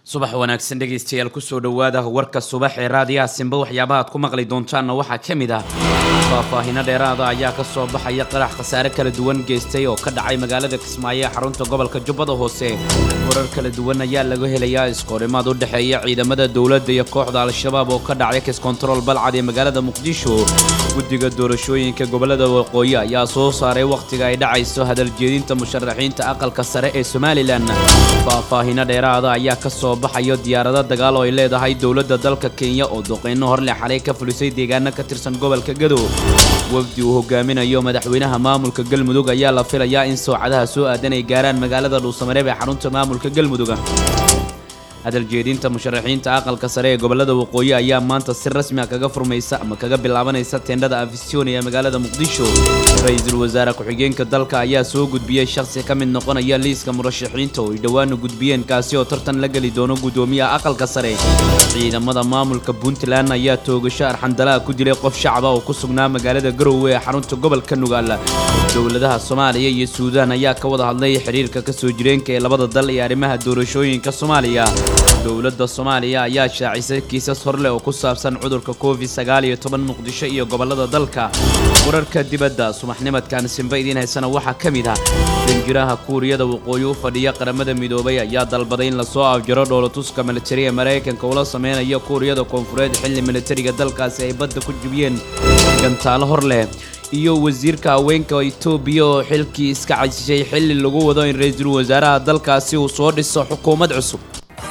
subax wanaagsan dhegaystayaal kusoo dhowaada warka subax ee raadiyaha simba waxyaabaha aad ku maqli doontaanna waxaa ka mid ah faahfaahino dheeraada ayaa ka soo baxaya qarax khasaare kala duwan geystay oo ka dhacay magaalada kismaayo ee xarunta gobolka jubbada hoose warar kala duwan ayaa laga helayaa iskoorimaad u dhexeeya ciidamada dowladda iyo kooxda al-shabaab oo ka dhacay kiskontarool balcad ee magaalada muqdisho guddiga doorashooyinka gobolada waqooyi ayaa soo saaray wakhtiga ay dhacayso hadaljeedinta musharaxiinta aqalka sare ee somalilan faahfaahino dheeraada ayaa ka soo baxayo diyaarado dagaal oo ay leedahay dowladda dalka kenya oo duqeyno horle xalay ka fulisay deegaano ka tirsan gobolka gadow wafdi uu hogaaminayo madaxweynaha maamulka galmudug ayaa la filayaa in soocadaha soo aadan ay gaaraan magaalada dhuusamareeb ee xarunta maamulka galmudug hadaljeedinta musharaxiinta aqalka sare ee gobolada waqooyi ayaa maanta si rasmi ah kaga furmaysa ama kaga bilaabanaysa teendhada afisyooni ee magaalada muqdisho ra-iisul wasaare ku-xigeenka dalka ayaa soo gudbiyey shakhsi ka mid noqonaya liiska murashaxiinta oo ay dhowaanu gudbiyeen kaasi oo tartan la geli doono guddoomiyaha aqalka sare ciidamada maamulka puntland ayaa toogasho arxandalaha ku dilay qof shacaba oo ku sugnaa magaalada garowe ee xarunta gobolka nugaal dowladaha soomaaliya iyo suudaan ayaa ka wada hadlay xiriirka kasoo jireenka ee labada dal iyo arrimaha doorashooyinka soomaaliya dowladda soomaaliya ayaa shaacisay kiisas horleh oo ku saabsan cudurka covid sagaal iyo toban muqdisho iyo gobolada dalka wararka dibadda subaxnimadkan simba idiin haysana waxaa ka mid ah danjiraha kuuriyada waqooyi u fadhiya qaramada midoobay ayaa dalbaday in lasoo afjaro dhoolatuska militari ee maraykanka ula sameynaya kuuriyada koonfureed xilli militariga dalkaasi ay badda ku jibiyeen gantaalo hor leh iyo wasiirka haweenka itoobiya oo xilkii iska casishay xilli lagu wado in ra-iisul wasaaraha dalkaasi uu soo dhiso xukuumad cusub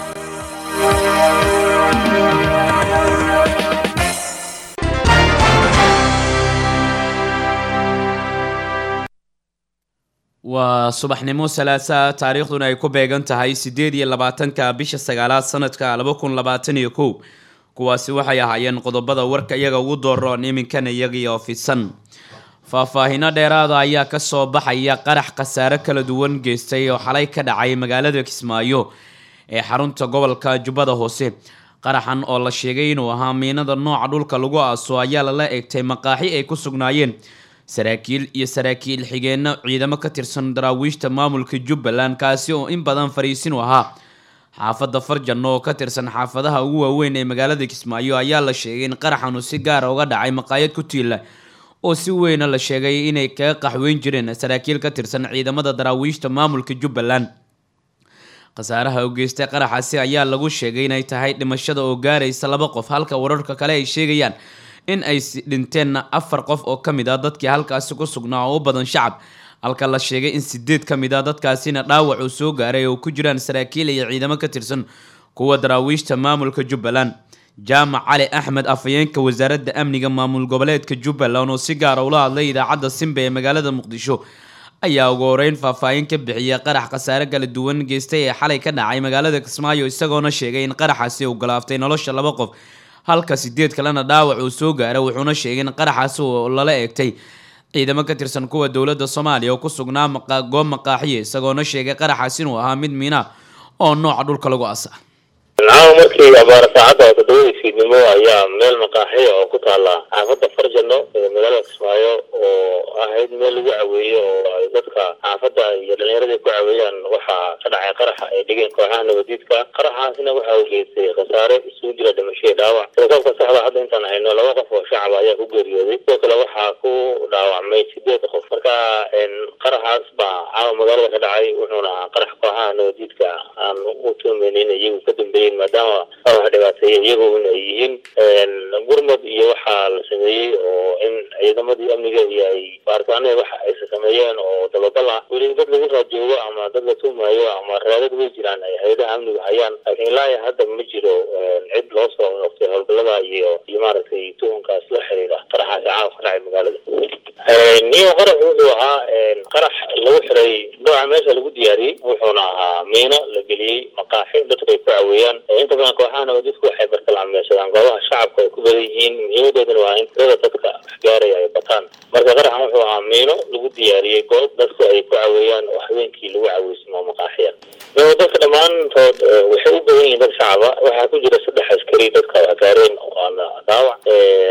waa subaxnimo salaasaa taariikhduna ay ku beegan tahay siddeed iyo labaatanka bisha sagaalaad sanadka laba kun labaatan iyo kow kuwaasi waxay ahaayeen qodobada warka iyaga ugu dooroon iminkana iyagiioo fidsan faahfaahino dheeraada ayaa ka soo baxaya qarax khasaare kala duwan geystay oo xalay ka dhacay magaalada kismaayo ee xarunta gobolka jubbada hoose qaraxan oo la sheegay inuu ahaa miinada nooca dhulka lagu aaso ayaa lala eegtay maqaaxi ay ku sugnaayeen saraakiil iyo saraakiil xigeenno ciidamo ka tirsan daraawiishta maamulka jubbaland kaasi oo in badan fariisin u ahaa xaafadda farjan oo ka tirsan xaafadaha ugu waaweyn ee magaalada kismaayo ayaa la sheegay in qaraxanu si gaara uga dhacay maqaayad ku tiila oo si weyna la sheegay inay kaga qaxweyn jireen saraakiil ka tirsan ciidamada daraawiishta maamulka jubbaland khasaaraha u geystay qaraxaasi ayaa lagu sheegay inay tahay dhimashada oo gaaraysa laba qof halka wararka kale ay sheegayaan in ay dhinteenna afar qof oo ka mid ah dadkii halkaasi ku sugnaa oo u badan shacab halka la sheegay in sideed ka mid ah dadkaasina dhaawac uu soo gaaray oo ku jiraan saraakiil iyo ciidamo ka tirsan kuwa daraawiishta maamulka jubbaland jaamac cali axmed afhayeenka wasaaradda amniga maamul goboleedka jubbaland oo si gaara ula hadlay idaacadda simba ee magaalada muqdisho ayaa ugu horeyn faahfaahin ka bixiyay qarax khasaare kala duwan geystay ee xalay ka dhacay magaalada kismaayo isagoona sheegay in qaraxaasi uu galaaftay nolosha laba qof halka sideed kalena dhaawac uu soo gaaray wuxuuna sheegay in qaraxaasi uu lala eegtay ciidamo ka tirsan kuwa dowladda soomaaliya oo ku sugnaa goob maqaaxiya isagoona sheegay qaraxaasi inuu ahaa mid miina oo nooca dhulka lagu asa nacam markii abaar saacadda toddobadii fiidnimo ayaa meel maqaaxiya oo ku taala xaafadda farjano ee magaalada kismaayo oo ahayd meel lagu caweeyo oo ay dadka xaafadda iyo dhalinyarada ku caweeyaan waxaa ka dhacay qaraxa ay dhigeen kooxaha nabadiidka qaraxaasina waxa uu geystay khasaare isugu jira dhimasho iyo dhaawac telekoobka saxda hadda intaan hayno laba qof oo shacab ayaa ku geeriyooday sidoo kale waxaa ku dhaawacmay sideed qof marka qaraxaas baa caawa magaalada ka dhacay wuxuuna ahaa qarax kooxaha nabadiidka aan u tuumaynin iyagu ka dambeeyeen maadaama wax dhibaateeya iyagu in ay yihiin gurmad iyo waxaa la sameeyey oo in ciidamadii amniga iyo ay baaritaanada waxa aysa sameeyeen oo dababal ah weli dad lagu raadjoogo ama dad la tuumayo ama raadad way jiraan ay hay-adaha amnigu hayaan laakiin ilaa iyo hadda ma jiro cid loo soo noqtay howlgallada iyo iyo maaragtay tuhunkaas la xiriira qaraxaasi caawa ka dhacay magaalada niyo qarax wuxuu ahaa qarax lagu xiray nooca meesha lagu diyaariyey wuxuuna ahaa miino la geliyey maqaaxi dadku ay ku caweeyaan inta badan kooxaha nabadidku waxay bartilmaameedsadaan goobaha shacabka ay ku badan yihiin muhiimadoodana waa in tirada dadka waxgaaraya ay bataan marka qaraxan wuxuu ahaa miino lagu diyaariyey goob dadku ay ku caweeyaan oo habeenkii lagu caweysmo maqaaxiya dadka dhammaantood waxay u badan yihiin dad shacaba waxaa ku jira saddex askari dadka gaareen waana dhaawac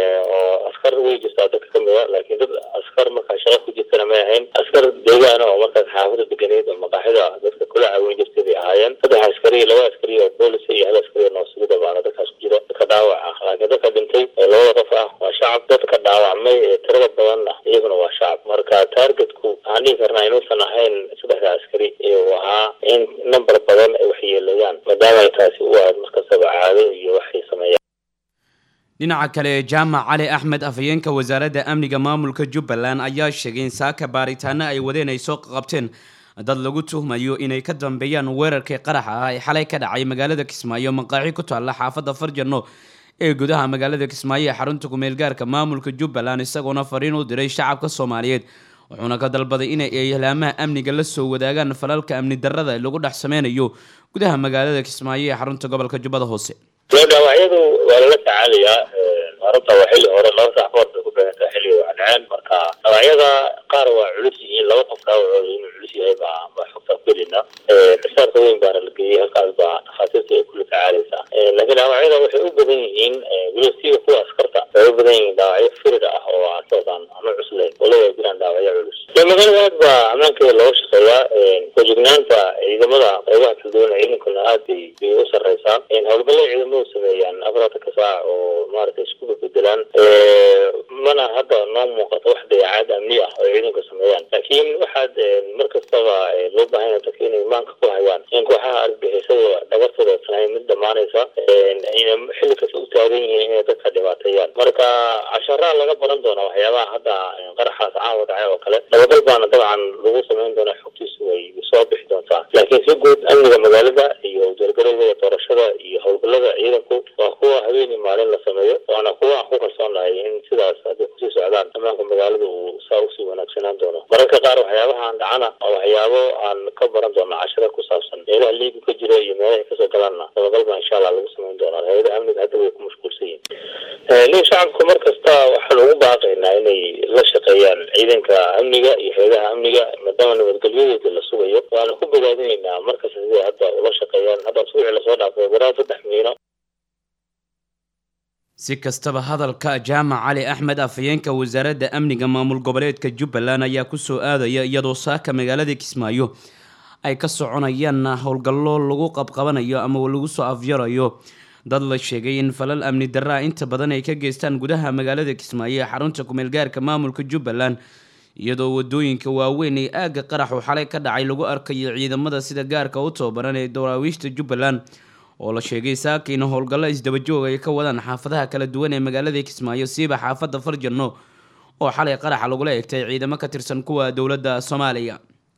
oo askar way jirtaa dadka kamid a laakiin dad askar markaa shaqa ku jirtana may ahayn askar deegaana oo markaas xaafada deganeed oo maqaaxida dadka kula caweyn jirtay bay ahaayeen ahaayeen saddex askari laba askari oo boolis iyo hal askari oo noosugida baana dadkaas ku jira dadka dhaawac ah laakiin dadka dhintay ee labada qof ah waa shacab dadka dhaawacmay ee tirada badanna iyaguna waa shacab marka taargetku waxaan dhihi karnaa inuusan ahayn saddexda askari uu ahaa in number badan ay waxyeeleeyaan maadaama ay taasi u ahayd markastaba caado iyo waxay sameeyaan dhinaca kale jaamac cali axmed afhayeenka wasaaradda amniga maamulka jubbaland ayaa sheegay in saaka baaritaano ay wadeen ay soo qabteen dad lagu tuhmayo inay ka dambeeyaan weerarkii qaraxa ah ee xalay ka dhacay magaalada kismaayo maqaaxi ku taalla xaafadda farjano ee gudaha magaalada kismaayo ee xarunta kumeelgaarka maamulka jubbaland isagoona fariin u diray shacabka soomaaliyeed wuxuuna ka dalbaday inay eelaamaha amniga la soo wadaagaan falalka amni darrada ee lagu dhex sameynayo gudaha magaalada kismaayo ee xarunta gobolka jubbada hoose dhaawacyadu waa lala tacaalayaa arrinta waa xilli hore laba sax bood bay ku beegantaa xilliga waa dhaceen marka dhaawacyada qaar waa culus yihiin laba qof dhaawacooda inuu culus yahay baa baa xogtaa ku helina xisaabta weyn baana la geeyey halkaas baa takhaatiirta ay kula tacaalaysaa laakiin dhaawacyada waxay u badan yihiin weliba siga kuwa askarta waxay u badan yihiin dhaawacyo firid ah oo asoodaan ama cuslayn waliba jiraan dhaawacyo culus magaalada aad baa ammaankeeda looga shaqeeyaa kojignaanta ciidamada qaybaha kala duwan ciidankuna aad bay bay u sarreysaa howlgallada ciidamadu sameeyaan afartanka saac oo maaragtay isku bedelaan mana hadda noo muuqato wax dayacaad amni ah oo ciidanku sameeyaan laakiin waxaad mar kastaba loo baahan yahay dadka inay maanka ku hayaan in kooxaha argagixisada dhagartooda tahay mid dhammaanaysa ayna xilli kasta u taagan yihiin inay dadka dhibaateeyaan marka casharaa laga baran doona waxyaabaha hadda qaraxaas caawa dhacay oo kale dabagal baana dabcan lagu samayn doona xogtiisu way soo bixi doontaa laakiin si guud amniga magaalada iyo diyaargarowga doorashada iyo howlgallada ciidanku waa kuwa habeen iyo maalin la sameeyo waana kuwa aan ku kalsoonahay in sidaas hadday kusii socdaan ammaanka magaalada uu saa usii wanaagsanaan doono mararka qaar waxyaabahan dhacana waa waxyaabo aan ka baran doono cashara ku saabsan meelaha liigu ka jira iyo meelahay kasoo galaanna dabagal baa insha allah lagu samayn doonaa hay-adaha amniga hadda way ku mashquulsan yihin nin shacabka mar kasta waxaan ugu baaqaynaa inay la shaqeeyaan ciidanka amniga iyo hay-adaha amniga maadaama nabadgelyadeeda la sugayo waana ku bogaadinaynaa markasta siday hadda ula shaqeeyaan hadda usbuucii lasoo dhaafay waraa saddex miino si kastaba hadalka jaamac cali axmed afhayeenka wasaaradda amniga maamul goboleedka jubbaland ayaa kusoo aadaya iyadoo saaka magaalada kismaayo ay ka soconayaan howlgallo lagu qabqabanayo ama lagu soo afyarayo dad la sheegay in falal amni darraa inta badan ay ka geystaan gudaha magaalada kismaayo ee xarunta kumeelgaarka maamulka jubbaland iyadoo wadooyinka waaweyn ee aagga qaraxu xalay ka dhacay lagu arkayo ciidamada sida gaarka u tababaran ee daraawiishta jubbaland oo la sheegay saakiina howlgallo isdabajoog ay ka wadaan xaafadaha kala duwan ee magaalada kismaayo siiba xaafadda farjano oo xalay qaraxa lagula egtay ciidamo ka tirsan kuwa dowladda soomaaliya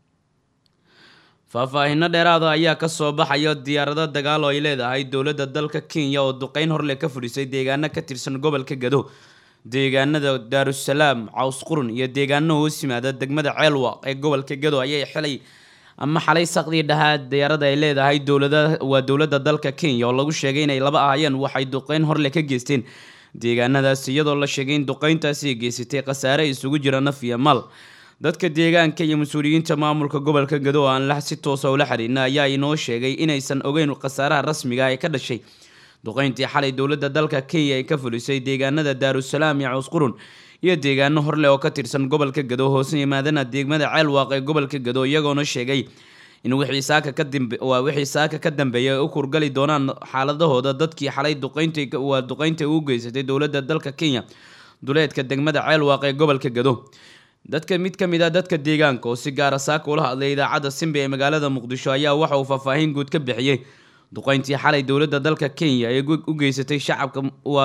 faahfaahino dheeraada ayaa kasoo baxaya diyaarado dagaal oo ay leedahay dowladda dalka kenya oo duqeyn horle ka fudhisay deegaano ka tirsan gobolka gado deegaanada daarusalaam caws qurun iyo deegaano hoos yimaada degmada ceelwaq ee gobolka gado ayay xilay ama xalay saqdii dhahaa diyaarada ay leedahay dowlada waa dowladda dalka kenya oo lagu sheegay inay laba ahaayeen waxay duqeyn horle ka geysteen deegaanadaas iyadoo la sheegay in duqeyntaasi geysatay khasaare isugu jira naf iyo mal dadka deegaanka iyo mas-uuliyiinta maamulka gobolka gado oo aan la si toosa ula xiriirna ayaa inoo sheegay inaysan ogeyn khasaaraha rasmiga ee ka dhashay duqeyntii xalay dowladda dalka kenya ay ka fulisay deegaanada daarusalaam iyo cawsqurun iyo deegaano horle oo ka tirsan gobolka gado hoose yimaadana degmada ceelwaaq ee gobolka gado iyagoona sheegay in wixii saaka ka dambe waa wixii saaka ka dambeeya ay u kurgali doonaan xaaladahooda dadkii xalay duqeynta waa duqeynta u geysatay dowladda dalka kenya duleedka degmada ceelwaaq ee gobolka gado dadka mid ka mid ah dadka deegaanka oo si gaara saaka ula hadlay idaacadda simbe ee magaalada muqdisho ayaa waxa uu faahfaahin guud ka bixiyey duqeyntii xalay dowladda dalka kenya ee u geysatay shacabka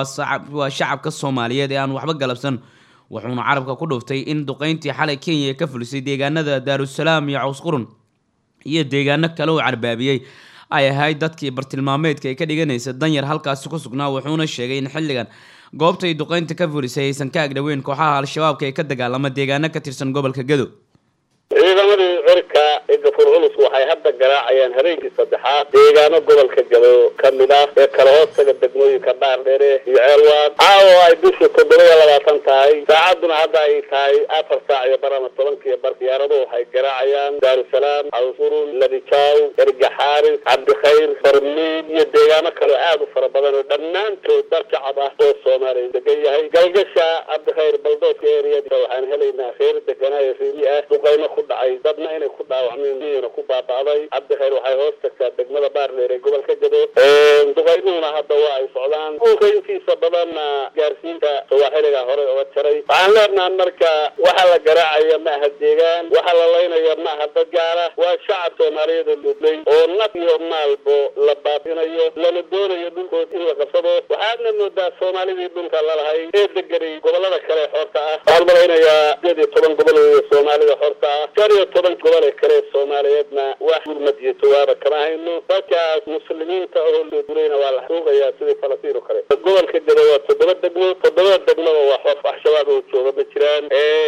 waa shacabka soomaaliyeed ee aan waxba galabsan wuxuuna carabka ku dhuftay in duqeyntii xalay kenya ka fulisay deegaanada daarusalaam iyo cawsqurun iyo deegaano kale uu carbaabiyey ay ahayd dadkii bartilmaameedka ay ka dhiganaysa danyar halkaasi ku sugnaa wuxuuna sheegay in xilligan goobtay duqeynta ka fulisay aysan ka agdhoweyn kooxaha al-shabaabka ee ka dagaalama deegaano ka tirsan gobolka gado ciidamadii cirka ee gafur culus waxay hadda garaacayaan habeenkii saddexaad deegaano gobolka gado ka mid ah ee kala hoostaga degmooyinka dhaardheere iyo ceelwaad caawa ay bishii toddoba iyo labaatan tahay saacadduna hadda ay tahay afar saac iyo bar ama tobankiiyo bar diyaaraduhu waxay garaacayaan daarusalaam cawsurun ladijaw ergaxaaris cabdikhayr barmiid iyo deegaano kaleo aada u fara badan oo dhammaantood dad shacab ah oo soomaaliya degan yahay galgasha cabdikhayr baldoodka eriyada waxaan helaynaa reer deganaayo reeri ah duqayno ku dhacay dadna inay ku dhaawacmeen dhaawacmina ku baaba'day cabdikayr waxay hoos tagtaa degmada baardheer ee gobolka gado duqaynuhuna hadda waa ay socdaan dhulka intiisa badanna gaarsiinta sawaaxiliga hore oga jaray waxaan leenaha marka waxa la garaacaya ma aha deegaan waxa la laynaya ma aha dad gaara waa shacab soomaaliyeed oo ludlay oo naf iyo maalbo la baabinayo lana doonayo dhulkood in la qabsado waxaadna moodaa soomaalidii dhulka lalahay ee deganay gobolada kale xorta ah waxaan malaynayaa sideed iyo toban gobol weeye soomaalida xorta ah shan iyo toban gobol ee kale soomaaliyeedna wax gurmad iyo jawaaba kama hayno dadkaas muslimiinta oo loo dulayna waa la xuuqayaa sidii falastiin oo kale gobolka gado waa toddoba degmo toddobada degmaba waa xor wax shabaab oo jooga ma jiraan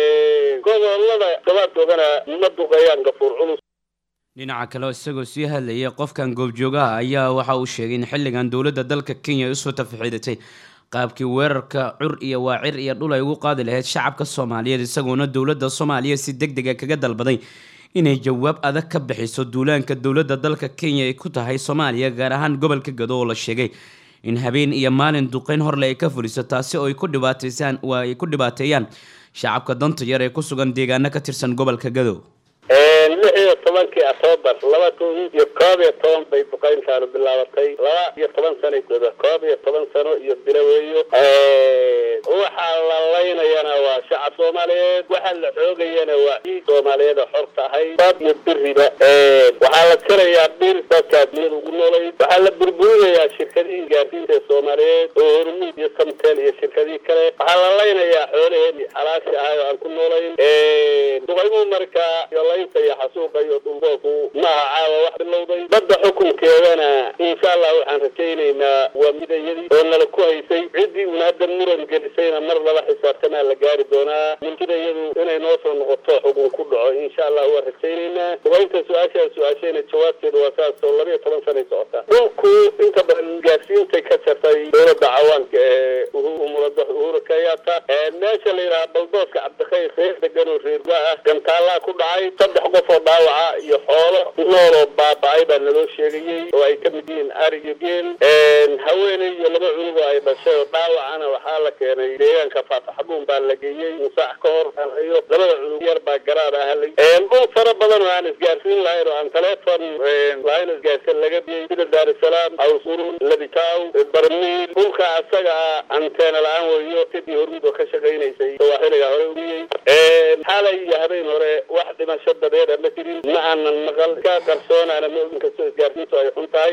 gobolada shabaab joogana ma duqeeyaan gafuur culus dhinaca kale isagoo sii hadlayay qofkan goobjoogaha ayaa waxa uu sheegay in xilligan dowladda dalka kenya ay usoo tafaxiidatay qaabkii weerarka cur iyo waacir iyo dhul ay ugu qaadi lahayd shacabka soomaaliyeed isagoona dowladda soomaaliya si deg dega kaga dalbaday inay jawaab adag ka bixiso duulaanka dowladda dalka kenya ay ku tahay soomaaliya gaar ahaan gobolka gado oo la sheegay in habeen iyo maalin duqeyn horle ay ka fuliso taasi oo ay ku dhibaataysaan waa ay ku dhibaateeyaan shacabka danta yar ee ku sugan deegaano ka tirsan gobolka gado lix iyo tobankii octoobar laba kun iyo koob iyo toban bay duqeyntaanu bilaabatay laba iyo toban sanay godo koob iyo toban sano iyo bilo weeyo waxaa la laynayana waa shacab soomaaliyeed waxaa la xoogayana waa ciid soomaaliyeed oo xorta ahay bab iyo biriba waxaa la jarayaa bir dadkaa duniyada ugu noolay waxaa la burburinayaa shirkadihii gaarsiinta ee soomaaliyeed oo hormuud iyo samtel iyo shirkadihii kale waxaa la laynayaa xoolaheedii xalaashi ahay oo aan ku noolayn duqaymuhu marka iyo laynta iyo xasuuqa iyo dhulboolku maaha caawa wax bilowday badda xukunkeedana insha allah waxaan rajaynaynaa waa midayadii oo nala ku haysay ciddii uuna hadda muran gelisayna mar laba xisaabtamaa la gaari doonaa midayadu inay noo soo noqoto xukun ku dhaco insha allah waa rajaynaynaa duqaynta su-aashaa su-aashayna jawaabteedu waa saas oo laba iyo toban sanay socota dhulku inta badan gaarsiintay ka jartay dowladda cawaanka ee umulada uhuru kenyatta meesha la yidhaha baldooska cabdikayr reer degan oo reerga ah gantaallaa ku dhacay saddex qof oo dhaawaca iyo xoolo nool oo baaba-ay baa naloo sheegayey oo ay ka mid yihiin ari iyo geel haweeney iyo laba cunug oo ay dhashay oo dhaawacana waxaa la keenay deegaanka faataxabuun baa la geeyey musaax ka hor iyo labada cunug yar baa garaar ahalay dhul fara badan oo aan isgaarsiin lahayn oo aan taleefon lahayn isgaarsiin laga biyey sida daarusalaam awsurun labitaaw barmiil dhulka asaga ah anteena la-aan weeyo sidii hormud oo ka shaqaynaysay sawaaxiliga hore umiyey xalay iyo habeen hore wax dhimasho dadeeda ma jirin ma aanan maqal ka qarsoonaana ma ogin kastoo isgaarsiintu ay xun tahay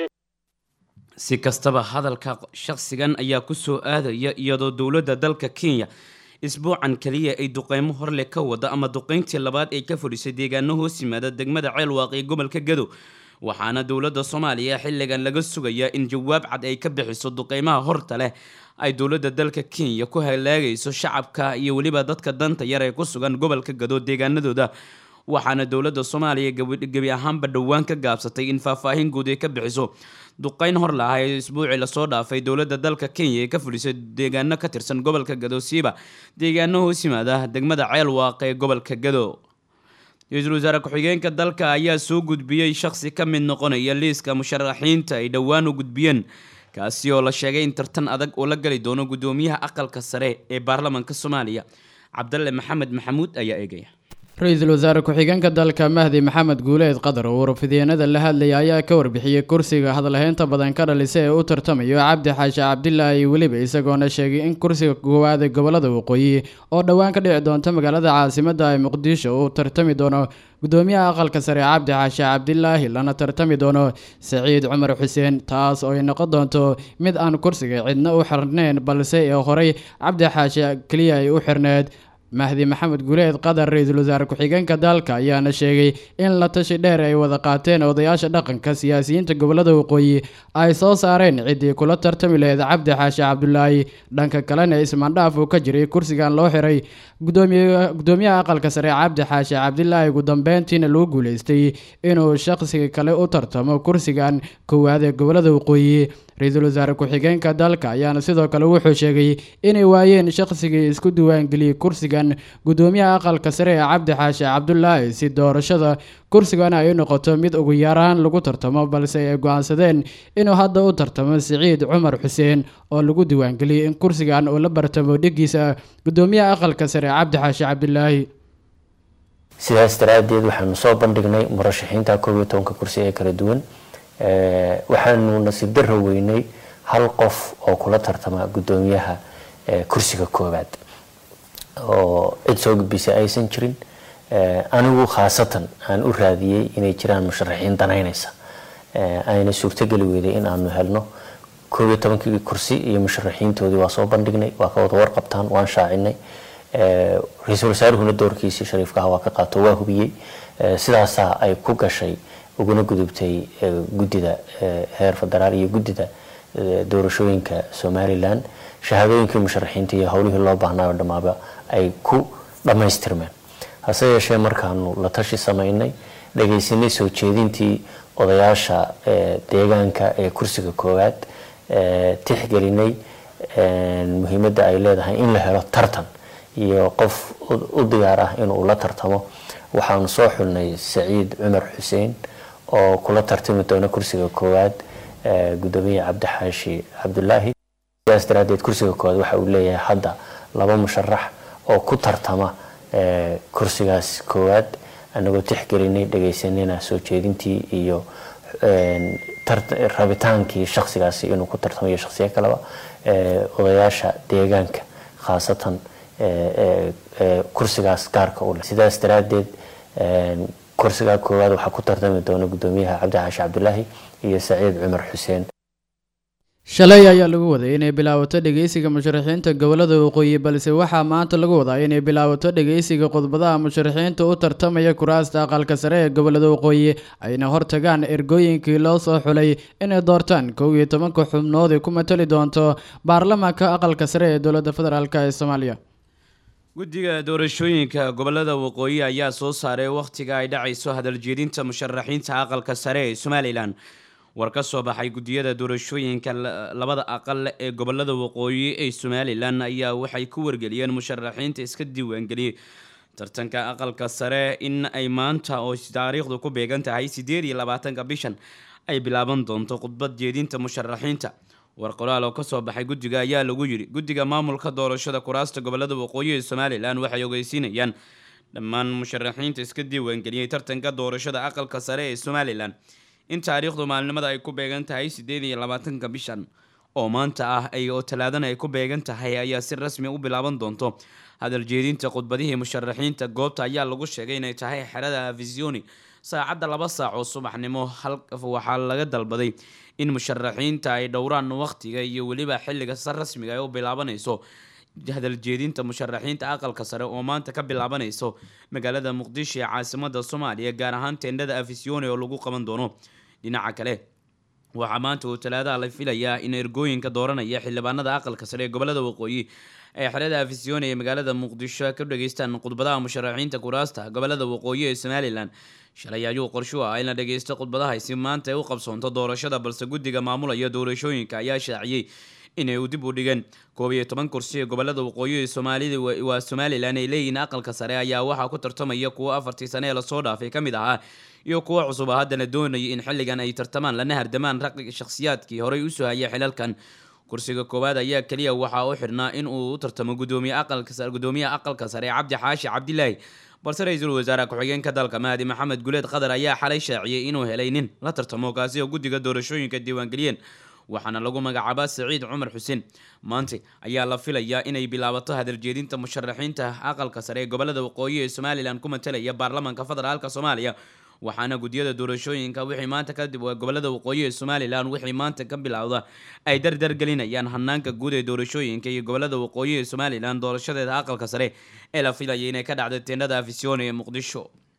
si kastaba hadalka shaqsigan ayaa kusoo aadaya iyadoo dowladda dalka kenya isbuucan kaliya ay duqeymo horle ka wada ama duqeyntii labaad ay ka fadhisay deegaano hoos yimaada degmada ceelwaaq ee gobolka gado waxaana dowladda soomaaliya xilligan laga sugayaa in jawaab cad ay ka bixiso duqeymaha horta leh ay dowladda dalka kenya ku halaagayso shacabka iyo weliba dadka danta yar ee ku sugan gobolka gado deegaanadooda waxaana dowladda soomaaliya gebi ahaanba dhowaan ka gaabsatay in faahfaahin guud ay ka bixiso duqeyn hor lahaa ee isbuucii lasoo dhaafay dowladda dalka kenya ee ka fulisay deegaano ka tirsan gobolka gado siiba deegaano hoos yimaada degmada ceelwaaq ee gobolka gado ra-iisul wasaare ku-xigeenka dalka ayaa soo gudbiyey shakhsi ka mid noqonaya liiska musharaxiinta ay dhowaan u gudbiyeen kaasi oo la sheegay in tartan adag uu la gali doono guddoomiyaha aqalka sare ee baarlamaanka soomaaliya cabdalle maxamed maxamuud ayaa eegaya ra-iisul wasaare ku-xigeenka dalka mahdi maxamed guuleed qadar oo warfideenada la hadlaya ayaa ka warbixiyey kursiga hadalhaynta badan ka dhalisa ee u tartamayo cabdi xaashi cabdilaahi weliba isagoona sheegay in kursiga koowaad ee gobolada waqooyi oo dhowaan ka dhici doonta magaalada caasimada ee muqdisho uu tartami doono gudoomiyaha aqalka sare cabdi xaashi cabdilaahi lana tartami doono saciid cumar xuseen taas oo ay noqon doonto mid aan kursiga cidna u xirneyn balse ee horey cabdi xaashi keliya ay u xirneed mahdi maxamed guuleed qadar ra-iisul wasaare ku-xigeenka dalka ayaana sheegay in la tashi dheer ay wada qaateen odayaasha dhaqanka siyaasiyiinta gobolada waqooyi ay soo saareen ciddii kula tartami laheyd cabdi xaashi cabdulaahi dhanka kalena ismaandhaaf uu ka jiray kursigan loo xiray gudoomiyaha aqalka sare cabdi xaashi cabdilaahi ugu dambeyntiina lagu guuleystay inuu shaqsiga kale u tartamo kursigan koowaad ee gobolada waqooyi ra-iisul wasaare ku-xigeenka dalka ayaana sidoo kale wuxuu sheegay inay waayeen shaqsigii isku diiwaangeliyey kursigan gudoomiyaha aqalka sare ee cabdi xaashi cabdulaahi si doorashada kursigan ay u noqoto mid ugu yaraan lagu tartamo balse ay go-aansadeen inuu hadda u tartamo siciid cumar xuseen oo lagu diiwaangeliyey in kursigan uu la bartamo dhigiisa gudoomiyaha aqalka sare cabdi xaashi cabdilaahi sidaas daraaddeed waxaanu soo bandhignay murashaxiinta koob iyo tobanka kursi ee kala duwan waxaanu nasiib daro weynay hal qof oo kula tartama guddoomiyaha kursiga koowaad oo cid soo gudbisay aysan jirin anigu khaasatan aan u raadiyey inay jiraan musharaxiin danaynaysa ayna suurtogeli weyday in aanu helno koob iyo tobankii kursi iyo musharaxiintoodii waa soo bandhignay waa ka wada warqabtaan waan shaacinay ra-iisul wasaaruhuna doorkiisii shariifkaha waa ka qaato waa hubiyey sidaasaa ay ku gashay uguna gudubtay guddida heer federaal iyo guddida doorashooyinka somalilan shahaadooyinkii musharaxiinta iyo howlihii loo baahnayo dhammaaba ay ku dhammaystirmeen hase yeeshee markaanu la tashi samaynay dhagaysanay soo jeedintii odayaasha deegaanka ee kursiga koowaad tixgelinay muhiimadda ay leedahay in la helo tartan iyo qof u diyaar ah inuu la tartamo waxaanu soo xulnay saciid cumar xuseen oo kula tartami doona kursiga koowaad gudoomiye cabdixaashi cabdulaahi sidaas daraadeed kursiga koowaad waxa uu leeyahay hadda laba musharax oo ku tartama kursigaas koowaad anagoo tixgelinay dhagaysanayna soo jeedintii iyo rabitaankii shaksigaasi inuu ku tartamayo shaksiyo kaleba odayaasha deegaanka khaasatan kursigaas gaarka u leh sidaas daraadeed kursigaa koowaad waxaa ku tartami doona gudoomiyaha cabdixaashi cabdulaahi iyo saciid cumar xuseen shalay ayaa lagu waday inay bilaabato dhegeysiga musharaxiinta gobolada waqooyi balse waxaa maanta lagu wadaa inay bilaabato dhegeysiga khudbadaha musharaxiinta u tartamaya kuraasta aqalka sare ee gobolada waqooyi ayna hortagaan ergooyinkii loo soo xulay inay doortaan kow iyo tobanka xubnood ay ku matali doonto baarlamaanka aqalka sare ee dowladda federaalk ee soomaaliya guddiga doorashooyinka gobolada waqooyi ayaa soo saaray wakhtiga ay dhacayso hadaljeedinta musharaxiinta aqalka sare ee somalilan war ka soo baxay guddiyada doorashooyinka labada aqal ee gobolada waqooyi ee somalilan ayaa waxay ku wargeliyeen musharaxiinta iska diiwaangeliyey tartanka aqalka sare in ay maanta oo taariikhdu ku beegan tahay sideed iyo labaatanka bishan ay bilaaban doonto khudbad jeedinta musharaxiinta war qoraal oo kasoo baxay guddiga ayaa lagu yidhi guddiga maamulka doorashada kuraasta gobolada waqooyi ee somalilan waxay ogeysiinayaan dhammaan musharaxiinta iska diiwaangeliyey tartanka doorashada aqalka sare ee somalilan in taariikhdu maalinimada ay ku beegan tahay sideed iyo labaatanka bishan oo maanta ah ay oo talaadana ay ku beegan tahay ayaa si rasmi u bilaaban doonto hadaljeedinta khudbadihii musharaxiinta goobta ayaa lagu sheegay inay tahay xerada visioni saacadda laba saac oo subaxnimo waxaa laga dalbaday in musharaxiinta ay dhowraan wakhtiga iyo weliba xilliga si rasmiga ay u bilaabanayso hadaljeedinta musharaxiinta aqalka sare oo maanta ka bilaabanayso magaalada muqdisho ee caasimada soomaaliya gaar ahaan teendhada afisione oo lagu qaban doono dhinaca kale waxaa maanta uu talaadaha la filayaa in ergooyinka dooranaya xildhibaanada aqalka sare ee gobolada waqooyi ay xerada afisione ee magaalada muqdisho ka dhageystaan khudbadaha musharaxiinta kuraasta gobolada waqooyi ee somalilan shalay ayuu qorshu ah in la dhageysto khudbadahaasi maanta ay u qabsoonto doorashada balse guddiga maamulaya doorashooyinka ayaa shaaciyey inay u dib u dhigeen koob iyo toban kursi ee gobolada waqooyi ee soomaalida waa somalilan ay leeyihiin aqalka sare ayaa waxaa ku tartamaya kuwo afartii sane ee lasoo dhaafay ka mid ahaa iyo kuwo cusub a haddana doonayay in xilligan ay tartamaan lana hardamaan raqi shakhsiyaadkii horey usoo hayay xilalkan kursiga koowaad ayaa keliya waxaa u xidhnaa in uu u tartamo gudoomiye aqalka gudoomiyaha aqalka sare cabdi xaashi cabdilaahi balse ra-iisul wasaare ku-xigeenka dalka mahdi maxamed guleed qadar ayaa xalay shaaciyey inuu helay nin la tartamo kaasi oo guddiga doorashooyinka diiwaangeliyeen waxaana lagu magacaabaa saciid cumar xuseen maanta ayaa la filayaa inay bilaabato hadaljeedinta musharaxiinta aqalka sare ee gobolada waqooyi ee somalilan ku matalaya baarlamaanka federaalk soomaaliya waxaana guddiyada doorashooyinka wixii maanta kadib gobolada waqooyi ee somalilan wixii maanta ka bilowda ay dardar gelinayaan hanaanka guud ee doorashooyinka iyo gobolada waqooyi ee somalilan doorashadeeda aqalka sare ee la filayay inay ka dhacday teendhada afisione ee muqdisho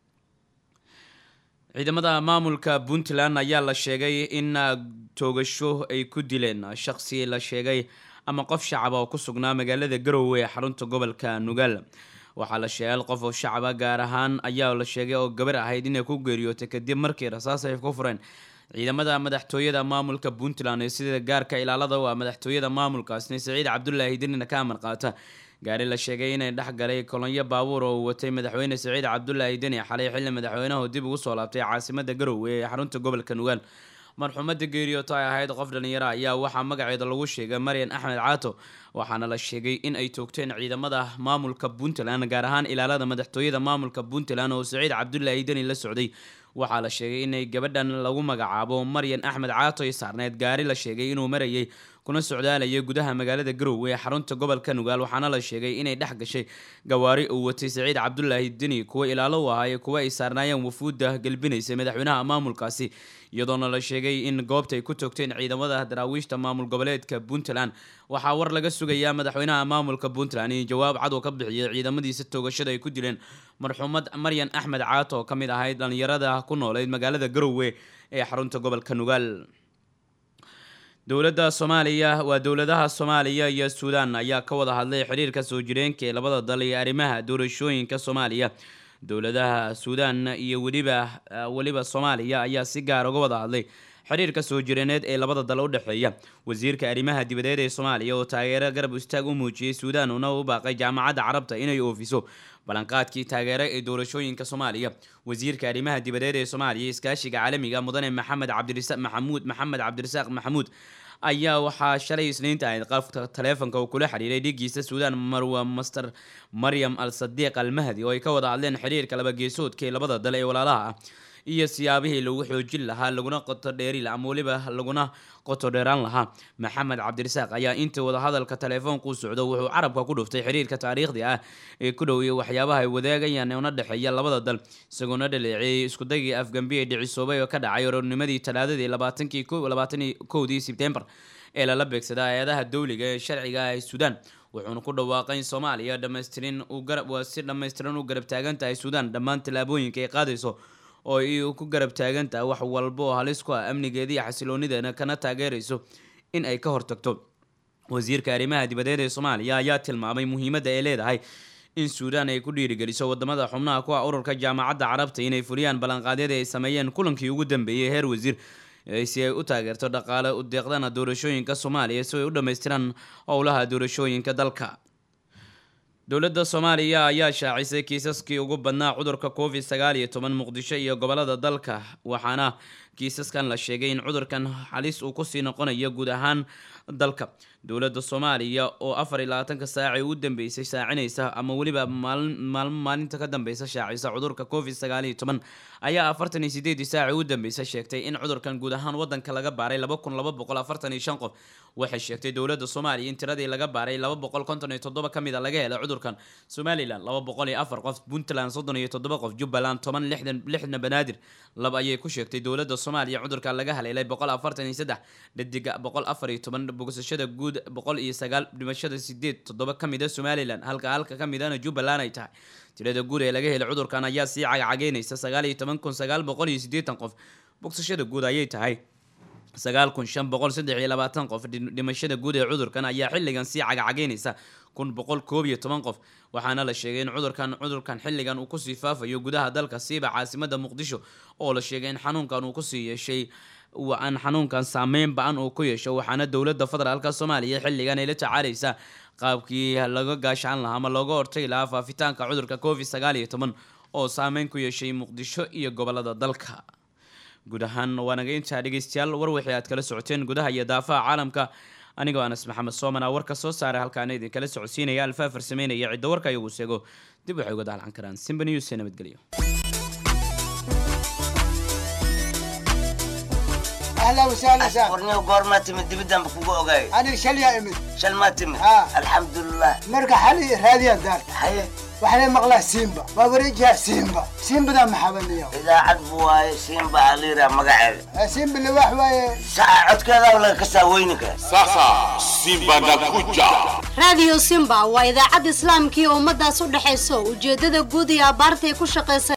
ciidamada maamulka puntland ayaa la sheegay in toogasho ay ku dileen shaqsi la sheegay ama qof shacaba oo ku sugnaa magaalada garowe ee xarunta gobolka nugaal waxaa la sheegay qof oo shacaba gaar ahaan ayaa la sheegay oo gabar ahayd inay ku geeriyootay kadib markii rasaas ay ku fureen ciidamada madaxtooyada maamulka puntland ee sida gaarka ilaalada u ah madaxtooyada maamulkaasna saciid cabdulaahi dinina ka amar qaata gaari la sheegay inay dhex galay kolonyo baabuur oo uu watay madaxweyne saciid cabdulaahi deni xalay xilli madaxweynahu dib ugu soo laabtay caasimada garowe ee xarunta gobolka nugaal marxuumada geeriyooto ay ahayd qof dhalinyaro ayaa waxaa magaceeda lagu sheegay maryan axmed caato waxaana la sheegay in ay toogteen ciidamada maamulka puntland gaar ahaan ilaalada madaxtooyada maamulka puntland oo saciid cabdulaahi deni la socday waxaa la sheegay inay gabadhan lagu magacaabo maryan axmed caato ay saarneyd gaari la sheegay inuu marayay kuna socdaalayay gudaha magaalada garowe ee xarunta gobolka nugaal waxaana la sheegay inay dhex gashay gawaari uu watay saciid cabdulaahi deni kuwa ilaalo u ahaa ee kuwa ay saarnaayeen wafuudda gelbinaysay madaxweynaha maamulkaasi iyadoona la sheegay in goobta ay ku toogteen ciidamada daraawiishta maamul goboleedka puntland waxaa war laga sugayaa madaxweynaha maamulka puntland in jawaab cad oo ka bixiyay ciidamadiisa toogashada ay ku dileen marxuumad maryan axmed caato oo ka mid ahayd dhalinyarada ku nooleyd magaalada garowe ee xarunta gobolka nugaal dowladda soomaaliya waa dowladaha soomaaliya iyo suudaan ayaa ka wada hadlay xiriirka soo jireenka ee labada dal iyo arrimaha doorashooyinka soomaaliya dowladaha suudaan iyo weliba weliba soomaaliya ayaa si gaar uga wada hadlay xiriirka soo jireeneed ee labada dal u dhexeeya wasiirka arrimaha dibadeed ee soomaaliya oo taageero garab istaag u muujiyey suudaan una u baaqay jaamacadda carabta inay oofiso ballanqaadkii taageero ee doorashooyinka soomaaliya wasiirka arrimaha dibadeed ee soomaaliya iskaashiga caalamiga mudane maxamed cabdirasa maxamuud maxamed cabdirasaaq maxamuud ayaa waxaa shalay isniinta ahayd qafka taleefonka uu kula xiriiray dhigiisa suudaan marwa master maryam al sadiiq al mahdi oo ay ka wada hadleen xiriirka laba geesoodka ee labada dal ee walaalaha ah iyo siyaabihii lagu xoojin lahaa laguna qoto dheeri ama weliba laguna qoto dheeraan lahaa maxamed cabdirasaaq ayaa intii wadahadalka taleefoonku socdo wuxuu carabka ku dhuftay xiriirka taariikhdi ah ee ku dhow iyo waxyaabaha ay wadaagayaan una dhexeeya labada dal isagoona dhaleeceeyey iskudagii afgambi ee dhicisoobay oo ka dhacay orornimadii talaadadii labaatankii labaatanii kowdii sebtembar ee lala beegsada hay-adaha dowliga ee sharciga ah ee suudaan wuxuuna ku dhawaaqay in soomaaliya dhamaystirin uu garab waa si dhammaystiran u garab taagan tahay suudaan dhammaan tallaabooyinka ay qaadayso oo ay ku garab taagan tahay wax walba oo halis ku ah amnigeeda iyo xasiloonideena kana taageerayso in ay ka hortagto wasiirka arrimaha dibadeed ee soomaaliya ayaa tilmaamay muhiimadda ay leedahay in suudaan ay ku dhiirigeliso wadamada xubnaha ku ah ururka jaamacadda carabta inay fuliyaan ballanqaadyada ay sameeyeen kulankii ugu dambeeyey heer wasiir si ay u taageerto dhaqaale u deeqdana doorashooyinka soomaaliya si ay u dhammaystiraan howlaha doorashooyinka dalka dowladda soomaaliya ayaa shaacisay kiisaskii ugu badnaa cudurka covid sagaal iyo toban muqdisho iyo gobolada dalka waxaana kiisaskan la sheegay in cudurkan halis uu kusii noqonayo guud ahaan dalka dowladda soomaaliya oo afar iyo labaatanka saacii ugu dambeysay shaacinaysa ama weliba maalmo maalinta ka dambeysa shaacisa cudurka covid sagaal iyo toban ayaa afartan iyo sideedii saacii ugu dambeysa sheegtay in cudurkan guud ahaan wadanka laga baaray laba kun laba boqol afartan iyo shan qof waxay sheegtay dowladda soomaaliya in tiradii laga baaray laba boqol konton iyo toddoba ka mid a laga helay cudurkan somalilan laba boqol iyo afar qof puntland soddon iyo toddoba qof jubbaland toban lixdan lixna banaadir laba ayay ku sheegtay dowladda soomaaliya cudurka laga haleelay boqol afartan iyo saddex dhadiga boqol afar iyo toban bogsashada guud boqol iyo sagaal dhimashada sideed toddoba ka mid a somalilan halka halka ka midana jubbaland ay tahay tirada guud ee laga helay cudurkan ayaa sii cagcageynaysa sagaal iyo toban kun sagaal boqol iyo siddeetan qof bogsashada guud ayay tahay sagaal kun shan boqol saddex iyo labaatan qof dhimashada guud ee cudurkan ayaa xilligan sii cagcageynaysa kun boqol koob iyo toban qof waxaana la sheegay in cudurkan cudurkan xilligan uu kusii faafayo gudaha dalka siiba caasimada muqdisho oo la sheegay in xanuunkan uu kusii yeeshay aan xanuunkan saameyn ba-an uu ku yeesho waxaana dowladda federaalka soomaaliya xilligan ay la tacaalaysaa qaabkii laga gaashaan lahaa ama looga hortagi lahaa faafitaanka cudurka covid sagaal iyo toban oo saameyn ku yeeshay muqdisho iyo gobolada dalka guud ahaan waa naga intaa dhegeystayaal war wixii aad kala socoteen gudaha iyo daafaha caalamka anigoo anas maxamed soomana warka soo saaray halkaana idinkala socodsiinaya alfaa farsameynaya cidda warka iyagu seego dib waxay uga daalcan karaan simba news ee nabadgelyo اهلا وسهلا سهلا qorniyo goormaa timid dibiddanba kugu ogaay انا شل يا امد shal maa timid ها. alxamdulilah مرقى حالي راديا دار haye وحنا مغلا سيمبا ما بريجها سيمبا سيمبا ده محبن اليوم idaacad buu waaye siinba aliira magaceeda سيمبا اللي واحد واي saca codkeeda laga kasaa weyninka Sasa Simba nakuja. raadiyo simba waa idaacad islaamkii ummadaas u dhexayso ujeedada guud iyo abaartay ku shaqaysa